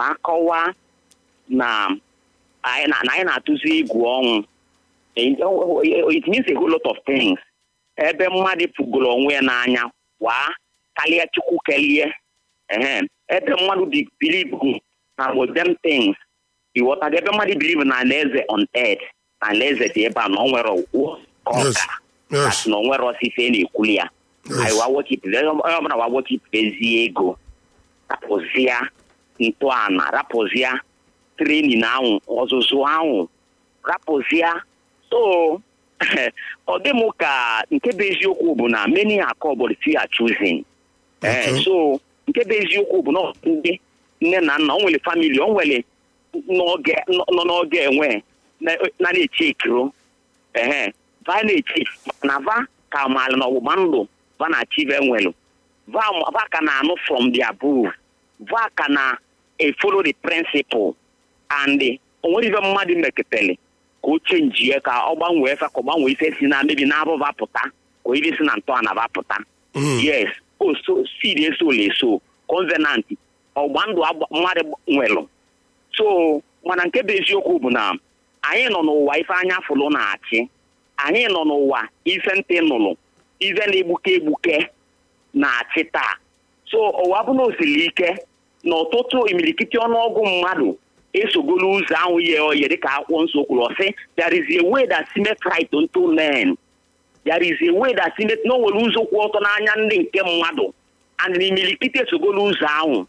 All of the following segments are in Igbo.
wee kọwaa na anyị na na anyị na-atụzi egwu ọnwụ it means a whole lot of things ebe mmadụ pụgoro onwe ya n'anya waa karịa chukwu kelie ehe ebe mmadụ bi- believe na modern things ịghọtago ebe mmadụ believe na alaeze on earth na alaeze dị ebe a na ọ nwere ụwa ka ọ Yes. ga Yes. That na o nwere osisi na-ekwuli ya Yes. anyị wa wọchipụta onye ọbụla wa wọchipụtazie ego rapụzia ntọala rapụzia trenin ahụ ọzụzụ ahụ rapụzia so ọ dị m ka nke bụ eziokwu bụ na many are called but few are choosing Eh, Okay. so nke bụ eziokwu bụ na ọ bụ ndị nne na nna o nwere famili o nwere n'oge nọ n'oge enwe na na na-eche ekiro ehe va na-eche na va ka maara na ọgbụgba ndụ va na achieve enwelu va va ka na anụ from the above va ka na e follow the principle and o nwere ife mmadụ meketele ka o chenjie ka ọ gbanwee fa ka ọ gbanwee ife si na mebi na abụva pụta ka o ife si na ntọala va pụta Mm. yes o so seed eso eso covenant ọgba ndụ agba- mmadụ nwelụ so mana nke bụ eziokwu bụ na anyị nọ n'ụwa ife anya fụlụ na-achị anyị nọ n'ụwa ife ntị nụlụ ife na-egbuke egbuke na-achị taa so ụwa bụ na osiri ike na ọtụtụ imirikiti ọnụọgụ mmadụ esogolu ụzọ ahụ ye oye dịka akwụkwọ nsọ kwuru ọsị there is a way that seemeth right unto men there is a way that seemeth na o nwere ụzọ kwụ ọtọ n'anya ndị nke mmadụ and na imirikiti esogolu ụzọ ahụ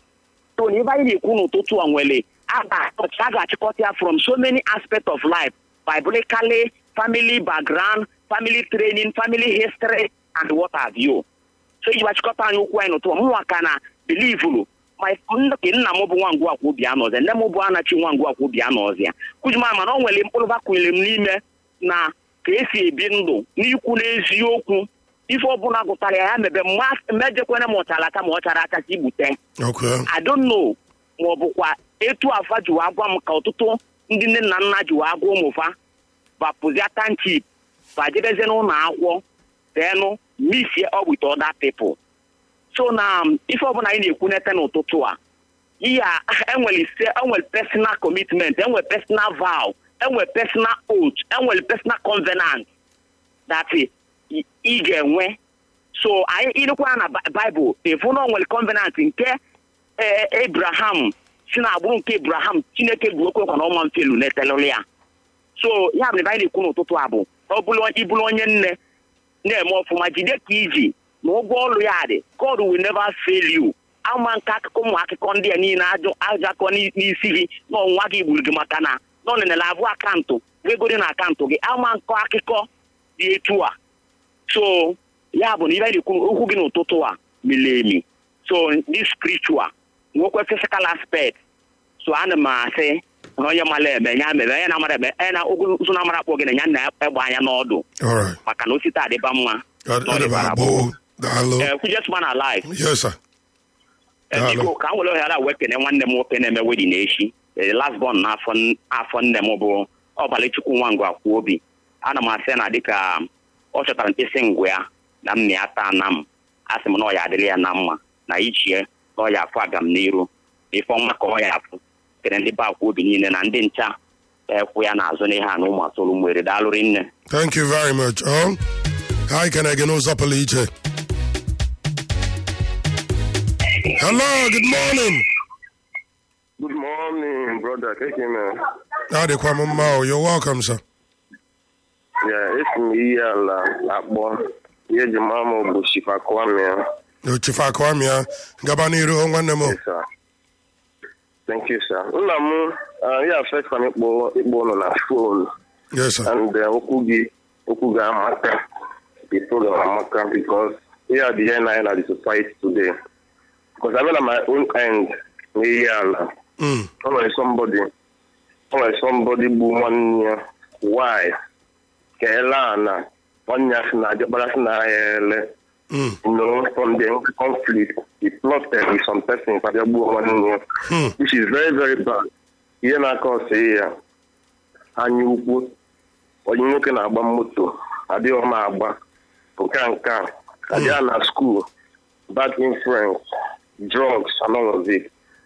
so na ebe anyị na-ekwu n'ụtụtụ a nwere a ga- a ga-achịkọta ya from so many aspects of life biblically family background family training family history and what have you so iji gbachịkọta anyị okwu anyị n'ụtụ mụnwa ka na bilivulu ma nke nna m bụ nwangwu akwa obi anọzia nne m bụ anachi nwangwu akwa obi anọzia kụjima mana o nwere mkpụrụ bakwunyere m n'ime na ka esi ebi ndụ n'ikwu n'eziokwu ife ọbụla gụtara ya ya mebe mmejekwana ma ọchara aka ma ọ chara aka ka igbute Okay. I don't know ma ọ bụkwa etu afa ji wee gwa m ka ọtụtụ ndị nne na nna ji wee gwa ụmụfa bapụzia tanchip bajebezie n'ụlọ akwụkwọ denụ misie ọ with other people so na um, ife ọbụla anyị na-ekwunete n'ụtụtụ a ihe a enwere ise enwere personal commitment enwere personal vow enwere personal oath enwere personal covenant that ị ị ga-enwe so anyị ilekwa na Bi- Bible efu na o nwere covenant nke ee Abraham si na agbụrụ nke Abraham Chineke bụ okwe kwa na ọma mfelu na-etelụlụ ya so ya bụ na ebe anyị na-ekwu n'ụtụtụ a bụ ọ bụrụ ịbụrụ onye nne na-eme ọfụma jide ka iji na ụgwọ ọrụ ya dị God will never fail you ama nke akụkọ ụmụ akụkọ ndị a niile ajọ ajọ akọ n'i- n'isi gị na ọnwa gị gburu gị maka na na ọ nenere abụ akaụntụ ego dị na akaụntụ gị ama nkọ akụkọ dị etu a so ya bụ na ibe anyị na-ekwu okwu gị n'ụtụtụ a miri emi so this spiritual nwekwa physical aspect so ana m asị na onye mara eme ya mere onye na-amara eme onye na ogwu ụzọ na-amara akpọ gị na ya na-egba anya n'ọdụ All right. maka na osite adịba mma Got na ọ it dịbara about gboo. Bo. Dalo. Eh, kwujes man alive Yes, sir. Eh, Daalụ. biko ka m were ohere a wee kene nwanne m nwoke na-eme wedin echi Eh, last born n'afọ n- afọ nne m bụ ọbalịchukwu nwangwa kwuo obi ana m asị na dịka ọ chọtara mkpịsị ngwa ya na m na ya taa na m asị m na ọ ya adịrị ya na mma na ichie na ọ ya afụ aga m n'iru na ife ọma ka ọ ya afụ kere ndị be akwa obi niile na ndị ncha ekwu ya n'azụ n'ihe a na ụmụ atụrụ mwere daalụrị nne Thank you very much. Oh, hi, can I get no Zappa EJ? Hello, good morning. Good morning, brother. Take him, man. Howdy, Kwame Mao. You're welcome, sir. Yeah, it's me, ala akpọ. Ihe ji mama m bụ Shifa Kwame. ya. Yo, Chifa Kwame, Gabaniru, nwanne m. Yes, sir. Thank you, sir. Nna m, uh, ya first time ịkpọ ịkpọ ụnụ na phone Yes, sir. and uh, okwu gị okwu gị amaka. The program amaka because here the end na the society today. Because I mean, at my own end, n'ihe ala. Mm. o nwere somebody o nwere somebody bụ nwanne ya why ka ele ana nwanne ya si na ajọkpara si na ya ele Mm. you know from the conflict he plotted with some person ka bịa gbuo nwanne ya Hmm. which is very very bad ihe na-aka ọsị ya anya ukwu onye nwoke na-agba moto adịghị ọma agba nke a nke a adịghị na school bad influence drugs and all of it